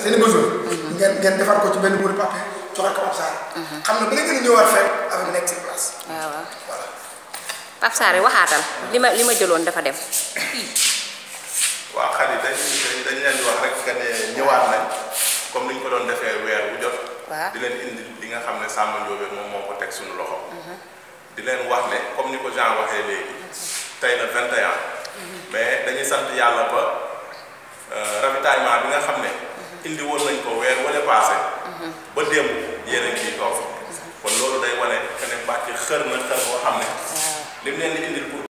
seen i besoin ngeen ngeen defar ko ci benn bouri papier joxe ko Pape Sarr xam ne ba ngeen gën a ñëwaat fekk affaire bi nekk sur place waaw waaw voilà Pape Sarr waxaatal li ma li ma jëloon dafa dem waaw xarit dañ dañ dañ leen di wax rek que ne ñëwaat nañ comme ni ñu ko doon defee weer bu jot. waaw di leen indi li nga xam ne Samba Ndiobène moom moo ko teg suñu loxo. di leen wax ne comme ni ko Jean waxee léegi tey la 21. mais dañuy sant yàlla ba euh, ravitaillement bi nga xam ne. indi woon nañ ko weer wala passé. ba démb yéen a ngi ciy toog kon loolu day wane que ne Mbacke xër na xër boo xam ne. lim leen di indil pour